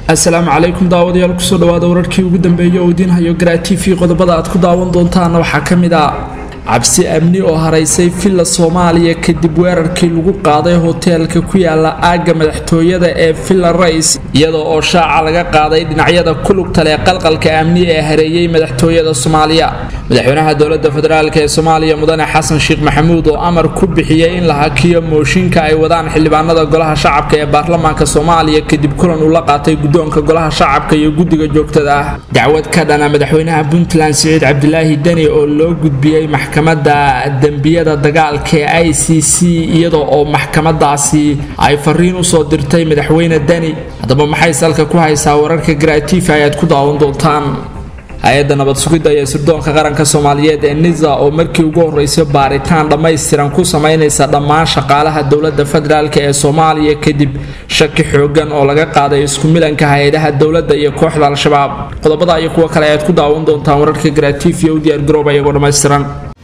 asalaamu calaykum daawadayaal kusoo dhawaada wararkii ugu dambeeyay oo idiin hayo garaa t v qodobada aad ku daawan doontaana waxaa ka mid ah cabsi amni oo haraysay villa soomaaliya kadib weerarkii lagu qaaday hoteelka ku yaala aagga madaxtooyada ee villa rais iyadoo oo shaaca laga qaaday dhinacyada ku lugta leh qalqalka amni ee hareeyey madaxtooyada soomaaliya madaxweynaha dowlada federaalk ee soomaaliya mudane xasan sheekh maxamuud oo amar ku bixiyey in la hakiyo mooshinka ay wadaan xildhibaanada golaha shacabka ee baarlamaanka soomaaliya kadib kulan uu la qaatay guddoonka golaha shacabka iyo guddiga joogtada ah dacwad ka dhana madaxweynaha puntland siciid cabdilaahi deni oo loo gudbiyey maxkamadda dembiyada dagaalka ee i c c iyadoo oo maxkamadaasi ay fariin usoo dirtay madaxweyne deni haddaba maxay salka ku haysaa wararka garaatiifa ayaad ku daawan doontaan hay-adda nabad sugidda iyo sirdoonka qaranka soomaaliyeed ee nisa oo markii ugu horreysay baaritaan dhammaystiran ku samaynaysa dhammaan shaqaalaha dowladda federaalk ee soomaaliya kadib shaki xoogan oo laga qaaday isku milanka hay-adaha dowladda iyo kooxda al-shabaab qodobada iyo kuwo kale ayaad ku daawan doontaan wararka garaatiifiya u diyaargarooba iyagoo dhammaystiran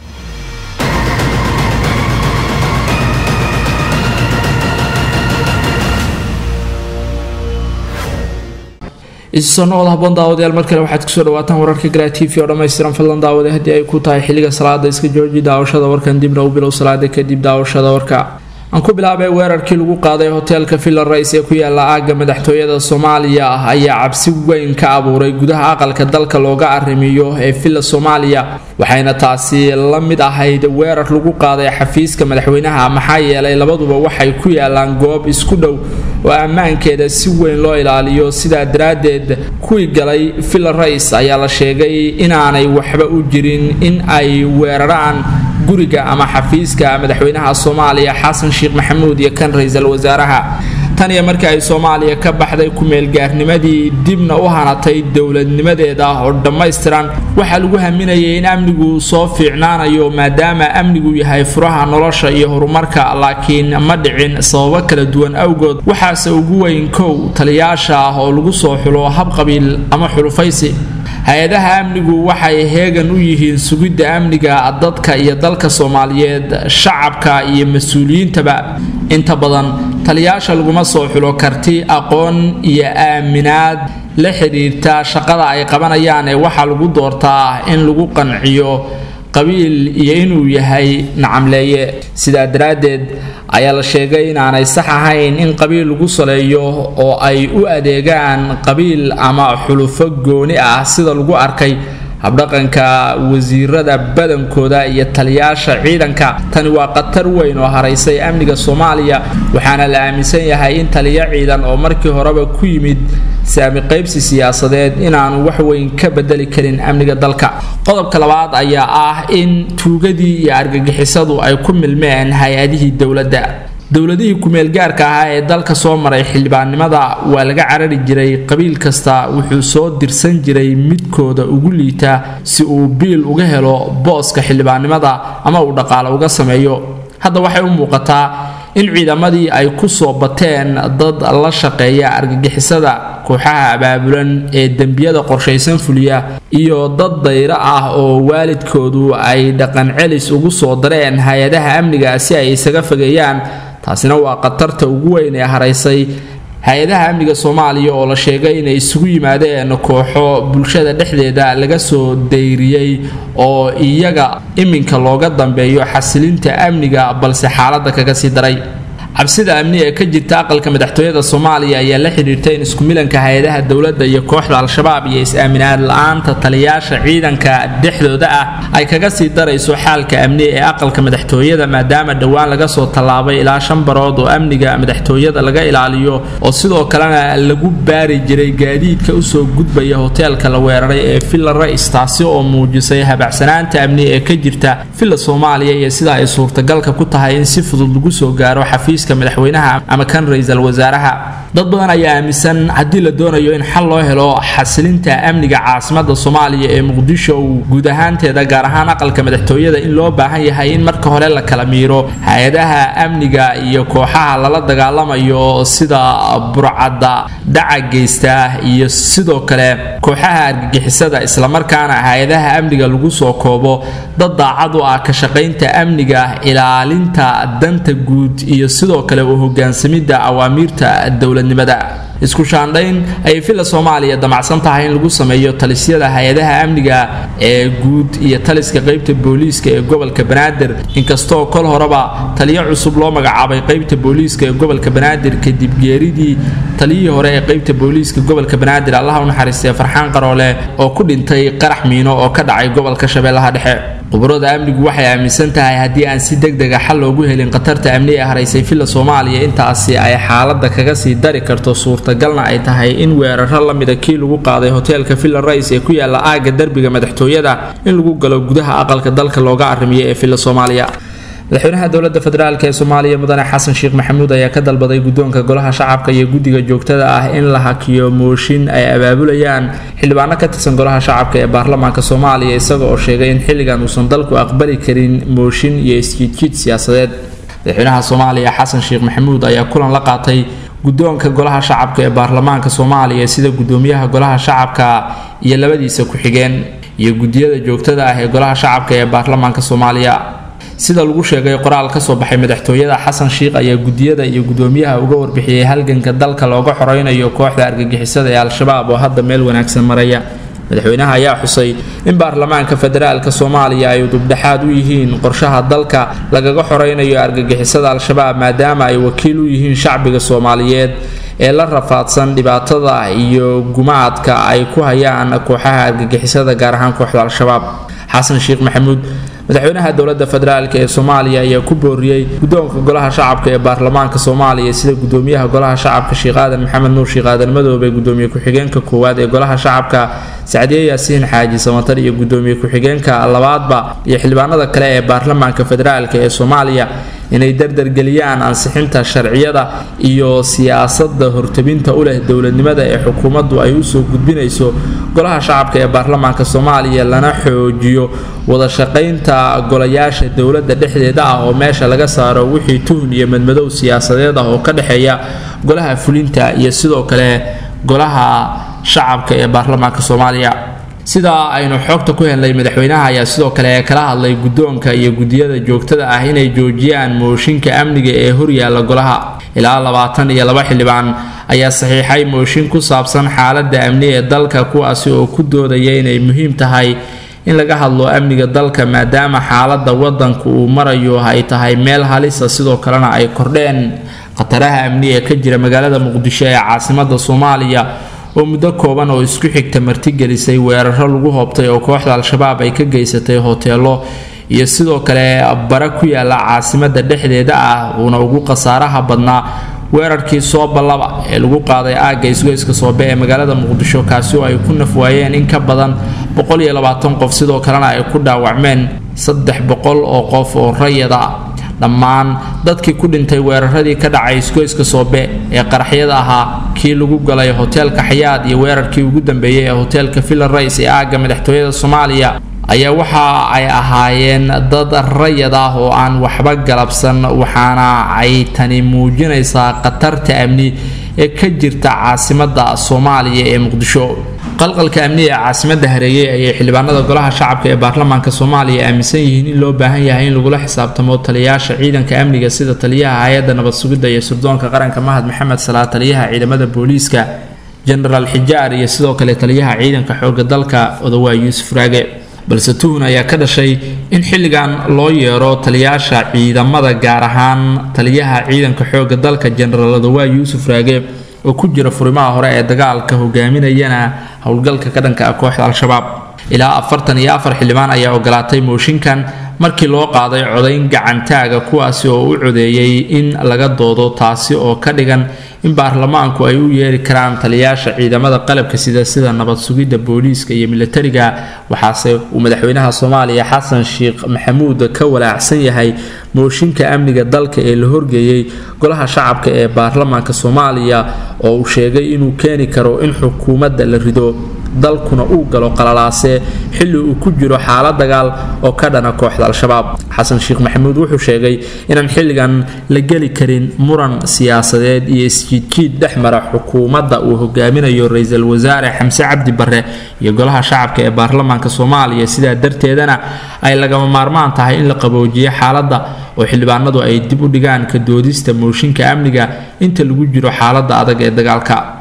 isusoo noqod haboon daawadayaal mar kale waxaad kusoo dhawaataan wararka garaa t v oo dhammaystiran fadlan daawade haddii ay ku tahay xilliga salaada iska jooji daawashada warkan dibna u bilow salaada kadib daawashada warka aan ku bilaabay weerarkii lagu qaaday hoteelka villa rais ee ku yaala aagga madaxtooyada soomaaliya ah ayaa cabsi weyn ka abuuray gudaha aqalka dalka looga arrimiyo ee villa soomaaliya waxayna taasi la mid ahayd weerar lagu qaaday xafiiska madaxweynaha maxaa yeelay labaduba waxay ku yaalaan goob isku dhow oo ammaankeeda si weyn loo ilaaliyo sidaa daraaddeed kuwii galay villa rais ayaa la sheegay inaanay waxba u jirin in ay weeraraan guriga ama xafiiska madaxweynaha soomaaliya xasan sheekh maxamuud iyo kan ra-iisul wasaaraha tan iyo markii ay soomaaliya ka baxday ku-meelgaarnimadii dibna u hanatay dowladnimadeeda oo dhammaystiran waxaa lagu haminayay in amnigu soo fiicnaanayo maadaama amnigu yahay furaha nolosha iyo horumarka laakiin ma dhicin sababo kala duwan awgood waxaase ugu weyn kow taliyaasha ah oo lagu soo xulo habqabiil ama xulufaysi hay-adaha amnigu waxay heegan u yihiin sugidda amniga dadka iyo dalka soomaaliyeed shacabka iyo mas-uuliyiintaba inta badan taliyaasha laguma soo xulo karti aqoon iyo aaminaad la xidhiirta shaqada ay qabanayaan ee waxaa lagu doortaa in lagu qanciyo qabiil iyo inuu yahay nacamleeye sidaa daraaddeed ayaa la sheegay inaanay sax ahayn in qabiil lagu saleeyo oo ay u adeegaan qabiil ama xulufo gooni ah sida lagu arkay habdhaqanka wasiirada badankooda iyo taliyaasha ciidanka tani waa khatar weyn oo haraysay amniga soomaaliya waxaana la aaminsan yahay in taliyo ciidan oo markii horeba ku yimid saami qaybsi siyaasadeed inaanu wax weyn ka bedeli karin amniga dalka qodobka labaad ayaa ah in tuugadii iyo argagixisadu ay ku milmeen hay-adihii dowladda dowladihii ku-meelgaarka ahaa ee dalka soo maray xildhibaannimada waa laga carari jiray qabiil kasta wuxuu soo dirsan jiray midkooda ugu liita si uu biil uga helo booska xildhibaannimada ama uu dhaqaale uga sameeyo hadda waxay u muuqataa in ciidamadii ay ku soo bateen dad la shaqeeya argagixisada kooxaha abaabulan ee dembiyada qorshaysan fuliya iyo dad dayro ah oo waalidkoodu ay dhaqan celis ugu soo dareen hay-adaha amniga si ay isaga fogeeyaan taasina waa khatarta ugu weyn ee haraysay hay-adaha amniga soomaaliya oo la sheegay inay isugu yimaadeen kooxo bulshada dhexdeeda laga soo dayriyey oo iyaga iminka looga dambeeyo xasilinta amniga balse xaaladda kaga sii daray cabsida amni ee ka jirta aqalka madaxtooyada soomaaliya ayaa la xidhiirtay in isku milanka hay-adaha dowladda iyo kooxda al-shabaab iyo is-aaminaad la-aanta taliyaasha ciidanka dhexdooda ah ay kaga sii darayso xaalka amni ee aqalka madaxtooyada maadaama dhowaan laga soo tallaabay ilaa shan barood oo amniga madaxtooyada laga ilaaliyo oo sidoo kalena lagu baari jiray gaadiidka usoo gudbaya hoteelka la weeraray ee villa rais taasi oo muujisay habacsanaanta amni ee ka jirta villa soomaaliya iyo sida ay suurtagalka ku tahay in si fudud lagu soo gaaro xafiis madaxweynaha ama kan ra-iisul wasaaraha dad badan ayaa aaminsan haddii la doonayo in xal loo helo xasilinta amniga caasimada soomaaliya ee muqdisho guud ahaanteeda gaar ahaan aqalka madaxtooyada in loo baahan yahay in marka hore la kala miiro hay-adaha amniga iyo kooxaha lala dagaalamayo sida burcadda dhaca geysta iyo sidoo kale kooxaha argagixisada islamarkaana hay-adaha amniga lagu soo koobo dad daacad u ah ka shaqaynta amniga ilaalinta danta guud iyo sidoo kale u hogaansamidda awaamiirta dowladnimada isku shaandhayn ayay villa soomaaliya damacsan tahay in lagu sameeyo talisyada hay-adaha amniga ee guud iyo taliska qaybta booliiska ee gobolka banaadir inkastoo kol horeba taliyo cusub loo magacaabay qaybta booliiska ee gobolka banaadir kadib geeridii taliyihii hore ee qaybta booliiska gobolka banaadir allaha u naxariistay farxaan qaroole oo ku dhintay qarax miino oo ka dhacay gobolka shabeellaha dhexe khubarada amnigu waxay aaminsan tahay haddii aan si deg dega xal loogu helin khatarta amni ee haraysay villa soomaaliya intaasi ay xaaladda kaga sii dari karto suurtagalna ay tahay in weeraro la mida kii lagu qaaday hoteelka villa rais ee ku yaala aagga derbiga madaxtooyada in lagu galo gudaha aqalka dalka looga arrimiyo ee villa soomaaliya madaxweynaha dowladda federaalk ee soomaaliya mudane xasan sheekh maxamuud ayaa ka dalbaday guddoonka golaha shacabka iyo guddiga joogtada ah in la hakiyo mooshin ay abaabulayaan xildhibaano ka tirsan golaha shacabka ee baarlamaanka soomaaliya isaga oo sheegay in xilligan uusan dalku aqbali karin mooshin iyo isjiidjiid siyaasadeed madaxweynaha soomaaliya xasan sheekh maxamuud ayaa kulan la qaatay guddoonka golaha shacabka ee baarlamaanka soomaaliya sida guddoomiyaha golaha shacabka iyo labadiisa ku-xigeen iyo guddiyada joogtada ah ee golaha shacabka ee baarlamaanka soomaaliya sida lagu sheegay qoraal ka soo baxay madaxtooyada xasan sheikh ayaa gudiyada iyo gudoomiyaha uga warbixiyey halganka dalka looga xoreynayo kooxda argagixisada ee al-shabaab oo hadda meel wanaagsan maraya madaxweynaha ayaa xusay in baarlamaanka federaalka soomaaliya ay udubdhexaad u yihiin qorshaha dalka lagaga xoreynayo argagixisada al-shabaab maadaama ay wakiil u yihiin shacbiga soomaaliyeed ee la rafaadsan dhibaatada iyo gumaadka ay ku hayaan kooxaha argagixisada gaar ahaan kooxda al-shabaab xasan sheekh maxamuud madaxweynaha dowladda federaalk ee soomaaliya ayaa ku booriyey guddoonka golaha shacabka ee baarlamaanka soomaaliya sida gudoomiyaha golaha shacabka sheekh aadan maxamed nuur sheekh aadan madoobe gudoomiye ku-xigeenka koowaad ee golaha shacabka sacdiye yaasiin xaaji samatar iyo gudoomiye ku-xigeenka labaadba iyo xildhibaanada kale ee baarlamaanka federaalk ee soomaaliya inay dardargeliyaan ansixinta sharciyada iyo siyaasada hortabinta u leh dowladnimada ee xukuumaddu ay usoo gudbinayso golaha shacabka ee baarlamaanka soomaaliya lana xoojiyo wada shaqaynta golayaasha dowladda dhexdeeda ah oo meesha laga saaro wixii tuhun iyo madmadow siyaasadeed ah oo ka dhexeeya golaha fulinta iyo sidoo kale golaha shacabka ee baarlamaanka soomaaliya sidaa aynu xoogta ku helnay madaxweynaha ayaa sidoo kale kala hadlay guddoonka iyo gudiyada joogtada ah inay joojiyaan mooshinka amniga ee horyaala golaha ilaa labaatan iyo laba xildhibaan ayaa saxiixay mooshin ku saabsan xaaladda amni ee dalka kuwaasi oo ku doodaya inay muhiim tahay in laga hadlo amniga dalka maadaama xaaladda wadanku uu marayo ay tahay meel halisa sidoo kalena ay kordheen khataraha amni ee ka jira magaalada muqdisho ee caasimada soomaaliya oo muddo kooban oo isku xigta martigelisay weeraro lagu hoobtay oo kooxda al-shabaab ay ka geysatay hoteelo iyo sidoo kale bare ku yaala caasimada dhexdeeda ah uuna ugu khasaaraha badnaa weerarkii sooballaba ee lagu qaaday aagga isgoyska soobe ee magaalada muqdisho kaasi oo ay ku nafwaayeen in ka badan qof sidoo kalena ay ku dhaawacmeen saddex boqol oo qof oo rayada dhammaan dadkii ku dhintay weeraradii ka dhacay isgoyska soobe ee qaraxyada ahaa kii lagu galay hoteelka xayaad iyo weerarkii ugu dambeeyey ee hoteelka villa rais ee aagga madaxtooyada soomaaliya ayaa waxa ay ahaayeen dad rayad ah oo aan waxba galabsan waxaana ay tani muujinaysaa khatarta amni ee ka jirta caasimada soomaaliya ee muqdisho qalqalka amni ee caasimada hareeyey ayay xildhibaanada golaha shacabka ee baarlamaanka soomaaliya aaminsan yihiin in loo baahan yahay in lagula xisaabtamo taliyayaasha ciidanka amniga sida taliyaha hay-adda nabad sugidda iyo sirdoonka qaranka mahad maxamed salaa taliyaha ciidamada booliiska genaraal xijaar iyo sidoo kale taliyaha ciidanka xooga dalka odawaa yuusuf raage balse tuhun ayaa ka dhashay in xilligan loo yeero taliyayaasha ciidamada gaar ahaan taliyaha ciidanka xooga dalka genaraal odawaa yuusuf raage oo ku jira furimaha hore ee dagaalka hogaaminayana howlgalka ka dhanka ah kooxda al-shabaab ilaa afartan iyo afar xildhibaan ayaa ogolaatay mooshinkan markii loo qaaday codayn gacantaaga kuwaasi oo u codeeyey in laga doodo taasi oo ka dhigan in baarlamaanku ay u yeeri karaan taliyayaasha ciidamada qalabka sida sida nabad sugidda booliiska iyo militariga waxaase uu madaxweynaha soomaaliya xasan sheekh maxamuud ka walaacsan yahay mooshinka amniga dalka ee la horgeeyey golaha shacabka ee baarlamaanka soomaaliya oo uu sheegay inuu keeni karo in xukuumadda la rido dalkuna uu galo qalalaase xilli uu ku jiro xaalad dagaal oo ka dhana kooxda al-shabaab xasan sheekh maxamuud wuxuu sheegay inaan xilligan la geli karin muran siyaasadeed iyo isjiidjiid dhex mara xukuumadda uu hogaaminayo ra-iisul wasaare xamse cabdi barre iyo golaha shacabka ee baarlamaanka soomaaliya sidaa darteedana ay lagama maarmaan tahay in la qaboojiyo xaaladda oo xildhibaanadu ay dib u dhigaan ka doodista mooshinka amniga inta lagu jiro xaaladda adag ee dagaalka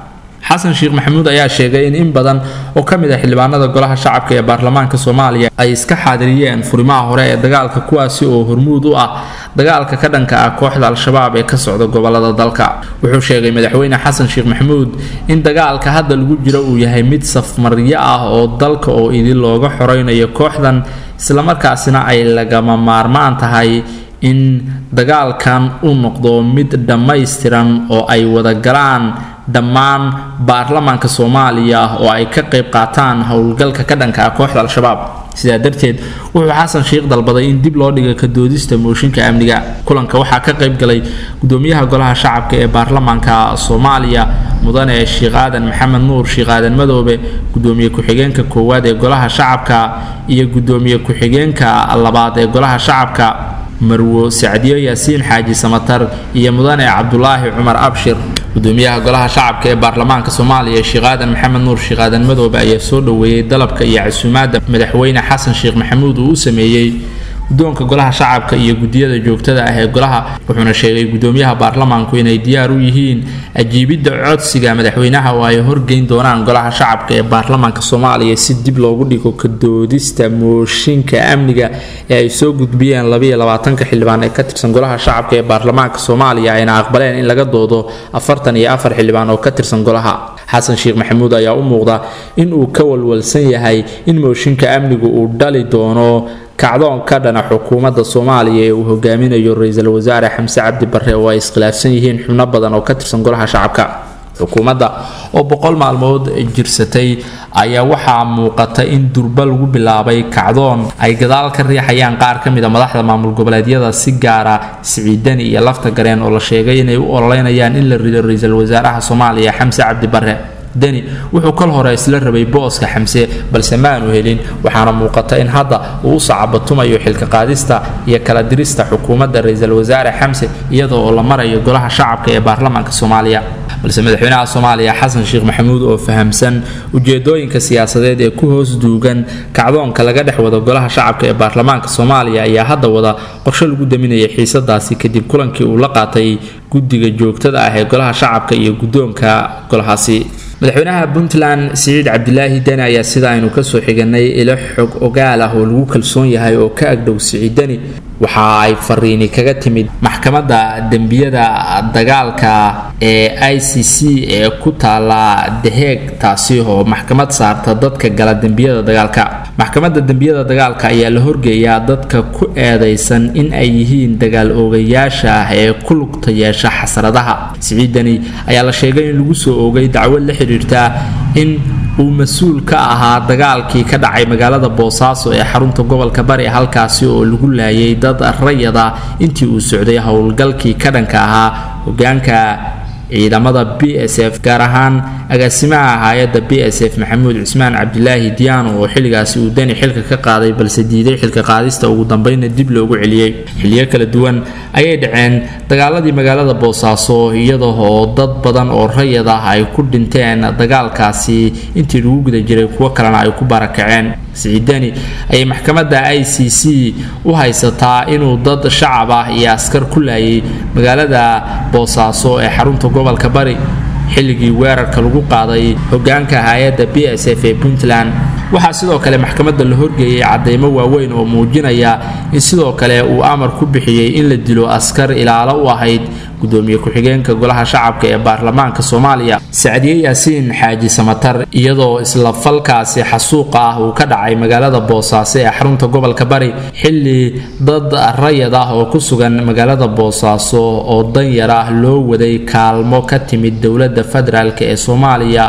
xasan sheekh maxamuud ayaa sheegay in in badan oo ka mid ah xildhibaanada golaha shacabka ee baarlamaanka soomaaliya ay iska xaadiriyeen furimaha hore ee dagaalka kuwaasi oo hormuud u ah dagaalka ka dhanka ah kooxda al-shabaab ee ka socda gobolada dalka wuxuu sheegay madaxweyne xasan sheekh maxamuud in dagaalka hadda lagu jiro uu yahay mid safmaryo ah oo dalka oo idin looga xoreynayo kooxdan islamarkaasina ay lagama maarmaan tahay in dagaalkan uu noqdo mid dhammaystiran oo ay wada galaan dhammaan baarlamaanka soomaaliya oo ay ka qayb qaataan howlgalka ka dhanka ah kooxda al-shabaab sidaa darteed wuxuu xasan sheekh dalbaday in dib loo dhiga ka doodista mooshinka amniga kulanka waxaa ka qayb galay gudoomiyaha golaha shacabka ee baarlamaanka soomaaliya mudane sheekh aadan maxamed nuur sheekh aadan madoobe gudoomiye ku-xigeenka koowaad ee golaha shacabka iyo gudoomiye ku-xigeenka labaad ee golaha shacabka marwo sacdiyo yaasiin xaaji samatar iyo mudane cabdulaahi cumar abshir gudoomiyaha golaha shacabka ee baarlamaanka soomaaliya sheekh aadan maxamed nuur sheekh aadan madoobe ayaa soo dhoweeyey dalabka iyo casuumaadda madaxweyne xasan sheekh maxamuud uu u sameeyey guddoonka golaha shacabka iyo guddiyada joogtada ah ee golaha wuxuuna sheegay gudoomiyaha baarlamaanku inay diyaar u yihiin ajiibidda codsiga madaxweynaha oo ay horgeyn doonaan golaha shacabka ee baarlamaanka soomaaliya si dib loogu dhigo ka doodista mooshinka amniga ee ay soo gudbiyeen labayo labaatanka xildhibaan ee ka tirsan golaha shacabka ee baarlamaanka soomaaliya ayna aqbaleen in laga doodo afartan iyo afar xildhibaan oo ka tirsan golaha xasan sheekh maxamuud ayaa u muuqda in uu ka walwalsan yahay in mooshinka amnigu uu dhali doono kacdoon ka dhana xukuumadda soomaaliya ee uu hogaaminayo ra-iisul wasaare xamse cabdi barre oo ay iskhilaafsan yihiin xubno badan oo ka tirsan golaha shacabka xukuumadda oo boqol maalmood jirsatay ayaa waxaa muuqata in durba lagu bilaabay kacdoon ay gadaal ka riixayaan qaar ka mid a madaxda maamul goboleedyada si gaara siciidani iyo lafta gareen oo la sheegay inay u ololeynayaan in la rido ra-iisul wasaaraha soomaaliya xamse cabdi barre deni wuxuu kal hore isla rabay booska xamse balse ma aanu helin waxaana muuqata in hadda uu u sacabatumayo xilka qaadista iyo kala dirista xukuumadda ra-iisul wasaare xamse iyada oo la marayo golaha shacabka ee baarlamaanka soomaaliya balse madaxweynaha soomaaliya xasan sheekh maxamuud oo fahamsan ujeedooyinka siyaasadeed ee ku hoos duugan kacdoonka laga dhex wado golaha shacabka ee baarlamaanka soomaaliya ayaa hadda wada qorshe lagu daminaya xiisadaasi kadib kulankii uu la qaatay guddiga joogtada ah ee golaha shacabka iyo guddoonka golahaasi madaxweynaha puntland siciid cabdilaahi deni ayaa sida aynu kasoo xiganay ilo xog ogaal ah oo lagu kalsoon yahay oo ka agdhow siciid deni waxa ay fariini kaga timid maxkamadda dembiyada dagaalka ee i c c ee ku taala daheeg taasi oo maxkamad saarta dadka gala dembiyada dagaalka maxkamadda dembiyada dagaalka ayaa la horgeeyaa dadka ku eedaysan in ay yihiin dagaal oogayaasha ah ee ku lugta yeesha xasradaha siciidani ayaa la sheegay in lagu soo oogay dacwad la xidhiirta in uu mas-uul ka ahaa dagaalkii ka dhacay magaalada boosaaso ee xarunta gobolka bari halkaasi oo lagu laayay dad rayada intii uu socday howlgalkii ka dhanka ahaa hogaanka ciidamada b s f gaar ahaan agaasimaha hay-adda b s f maxamuud cismaan cabdilaahi diyaano oo xilligaasi uu deni xilka ka qaaday balse diiday xilka qaadista ugu dambeynna dib loogu celiyey xilliyo kala duwan ayay dhaceen dagaaladii magaalada boosaaso iyada oo dad badan oo rayad ah ay ku dhinteen dagaalkaasi intii lagu guda jiray kuwo kalena ay ku barakaceen siciidani ayay maxkamadda i c c u haysataa inuu dad shacab ah iyo askar ku laayay magaalada boosaaso ee xarunta gobolka bari xilligii weerarka lagu qaaday hogaanka hay-adda b s f ee puntland waxaa sidoo kale maxkamadda la horgeeyay cadeymo waaweyn oo muujinaya in sidoo kale uu amar ku bixiyey in la dilo askar ilaalo u ahayd gudoomiye ku-xigeenka golaha shacabka ee baarlamaanka soomaaliya sacdiye yaasiin xaaji samatar iyadoo isla falkaasi xasuuqa ah uu ka dhacay magaalada boosaaso ee xarunta gobolka bari xilli dad rayad ah oo ku sugan magaalada boosaaso oo danyar ah loo waday kaalmo ka timid dowladda federaalk ee soomaaliya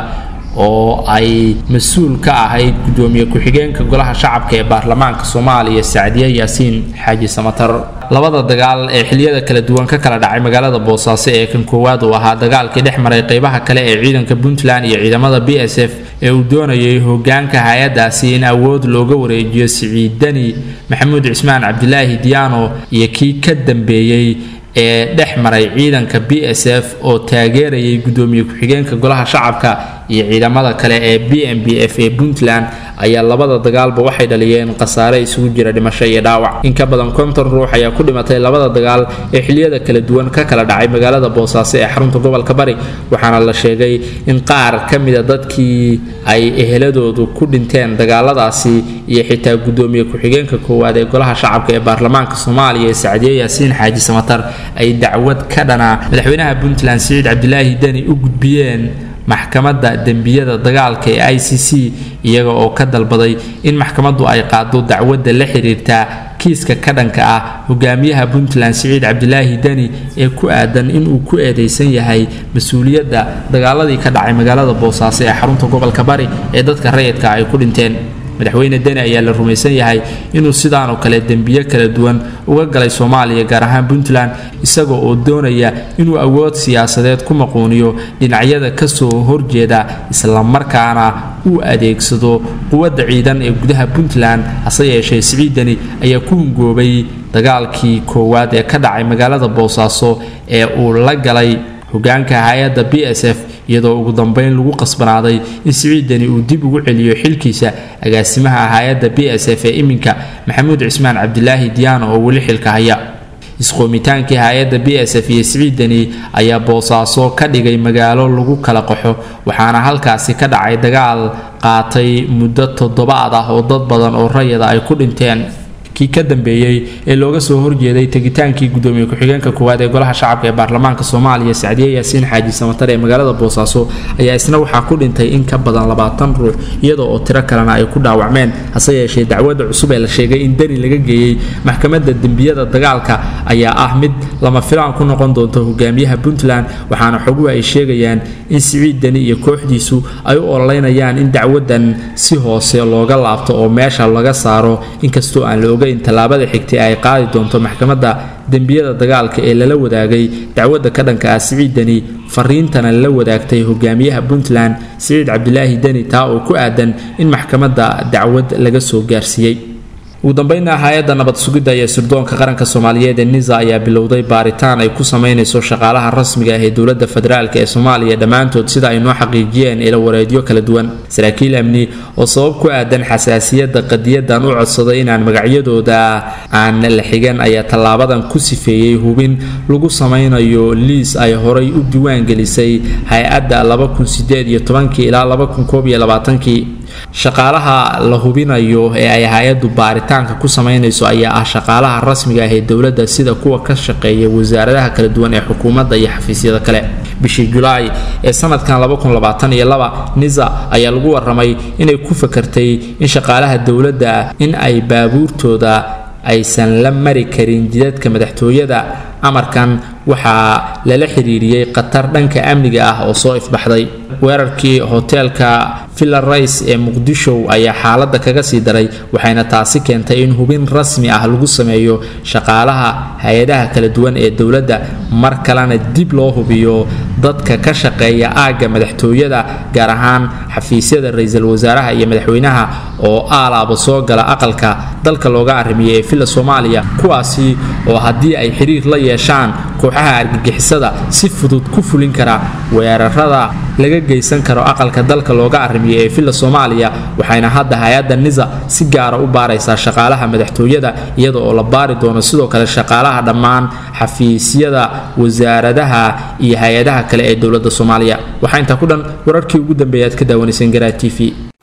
oo ay mas-uul ka ahayd gudoomiye ku-xigeenka golaha shacabka ee baarlamaanka soomaaliya sacdiye yaasiin xaaji samatar labada dagaal ee xiliyada kala duwan ka kala dhacay magaalada boosaaso ee kan koowaad uu ahaa dagaalkii dhex maray qeybaha kale ee ciidanka puntland iyo ciidamada b s f ee uu doonayay hogaanka hay-adaasi in awood looga wareejiyo siciidani maxamuud cismaan cabdilaahi diyaano iyo kii ka dambeeyey ee dhex maray ciidanka b s f oo taageerayay gudoomiye ku-xigeenka golaha shacabka iyo ciidamada kale ee b m b f ee puntland ayaa labada dagaalba waxay dhaliyeen khasaare isugu jira dhimasho iyo dhaawac in ka badan konton ruux ayaa ku dhimatay labada dagaal ee xiliyada kala duwan ka kala dhacay magaalada boosaaso ee xarunta gobolka bari waxaana la sheegay in qaar ka mida dadkii ay eheladoodu ku dhinteen dagaaladaasi iyo xitaa gudoomiye ku-xigeenka koowaad ee golaha shacabka ee baarlamaanka soomaaliya ee sacdiye yaasiin xaaji samatar ay dacwad ka dhanaa madaxweynaha puntland siciid cabdilaahi deni u gudbiyeen maxkamadda dembiyada dagaalka ee i c c iyaga oo ka dalbaday in maxkamaddu ay qaado dacwadda la xiriirtaa kiiska ka dhanka ah hogaamiyaha puntland siciid cabdilaahi deni ee ku aadan inuu ku eedeysan yahay mas-uuliyadda dagaaladii ka dhacay magaalada boosaaso ee xarunta gobolka bari ee dadka rayidka ay ku dhinteen madaxweyne deni ayaa la rumaysan yahay inuu sidaanoo kale dembiyo kala duwan uga galay soomaaliya gaar ahaan puntland isagoo oo doonaya inuu awood siyaasadeed ku maquuniyo dhinacyada kasoo horjeeda islamarkaana uu adeegsado quwadda ciidan ee gudaha puntland hase yeeshee siciid deni ayaa ku hungoobay dagaalkii koowaad ee ka dhacay magaalada boosaaso ee uu la galay hogaanka hay-adda b s f iyadoo ugu dambeyn lagu qasbanaaday in siciidani uu dib ugu celiyo xilkiisa agaasimaha hay-adda b s f ee iminka maxamuud cismaan cabdilaahi diyaano oo weli xilka haya isqoomitaankii hay-adda b s f iyo siciidani ayaa boosaaso ka dhigay magaalo lagu kala qaxo waxaana halkaasi ka dhacay dagaal qaatay muddo toddobaad ah oo dad badan oo rayada ay ku dhinteen kii ka dambeeyey ee looga soo horjeeday tegitaankii gudoomiye ku-xigeenka koowaad ee golaha shacabka ee baarlamaanka soomaaliya sacdiye yaasiin xaaji samatar ee magaalada boosaaso ayaa isna waxaa ku dhintay in ka badan labaatan ruux iyadoo oo tiro kalena ay ku dhaawacmeen hase yeeshee dacwadda cusub ee la sheegay in deni laga geeyey maxkamadda dembiyada dagaalka ayaa ah mid lama filaan ku noqon doonto hogaamiyaha puntland waxaana xoguhu ay sheegayaan in siciid deni iyo kooxdiisu ay u ololeynayaan in dacwadan si hoose looga laabto oo meesha laga saaro inkastoo aan la oga in tallaabada xigtay ay qaadi doonto maxkamadda dembiyada dagaalka ee lala wadaagay dacwadda ka dhanka ah siciid deni fariintana la wadaagtay hogaamiyaha puntland siciid cabdilaahi deni taa oo ku aadan in maxkamadda dacwad laga soo gaarsiiyey ugu dambeynna hay-adda nabad sugidda iyo sirdoonka qaranka soomaaliyeed ee nisa ayaa bilowday baaritaan ay ku sameynayso shaqaalaha rasmiga ah ee dowladda federaalk ee soomaaliya dhammaantood sida ay noo xaqiijiyeen ila wareedyo kala duwan saraakiil amni oo sabab ku aadan xasaasiyadda qadiyadan u codsaday inaan magacyadooda aan la xigan ayaa tallaabadan ku sifeeyey hubin lagu sameynayo liis ay horay u diiwaan gelisay hay-adda ilaa shaqaalaha la hubinayo ee ay hay-addu baaritaanka ku sameynayso ayaa ah shaqaalaha rasmiga ah ee dowladda sida kuwa ka shaqeeya wasaaradaha kala duwan ee xukuumadda iyo xafiisyada kale bishii julaay ee sanadkan nisa ayaa lagu waramay inay ku fakartay in shaqaalaha dowladda in ay baabuurtooda aysan la mari karin jidadka madaxtooyada amarkan waxaa lala xiriiriyey khatar dhanka amniga ah oo soo ifbaxday weerarkii hoteelka villa rice ee muqdisho ayaa xaaladda kaga sii daray waxayna taasi keentay in hubin rasmi ah lagu sameeyo shaqaalaha hay-adaha kala duwan ee dowladda mar kalena dib loo hubiyo dadka ka shaqeeya aagga madaxtooyada gaar ahaan xafiisyada ra-iisul wasaaraha iyo madaxweynaha oo aalaaba soo gala aqalka dalka looga arrimiyay ee villa soomaaliya kuwaasi oo haddii ay xiriir la yeeshaan kooxaha argagixisada si fudud ku fulin kara weerarada laga geysan karo aqalka dalka looga arrimiyay ee villa soomaaliya waxayna hadda hay-adda nisa si gaara u baaraysaa shaqaalaha madaxtooyada iyada oo la baari doono sidoo kale shaqaalaha dhammaan xafiisyada wasaaradaha iyo hay-adaha kale ee dowladda soomaaliya waxaa intaa ku dhan wararkii ugu dambeeya aad ka daawanayseen garaa t v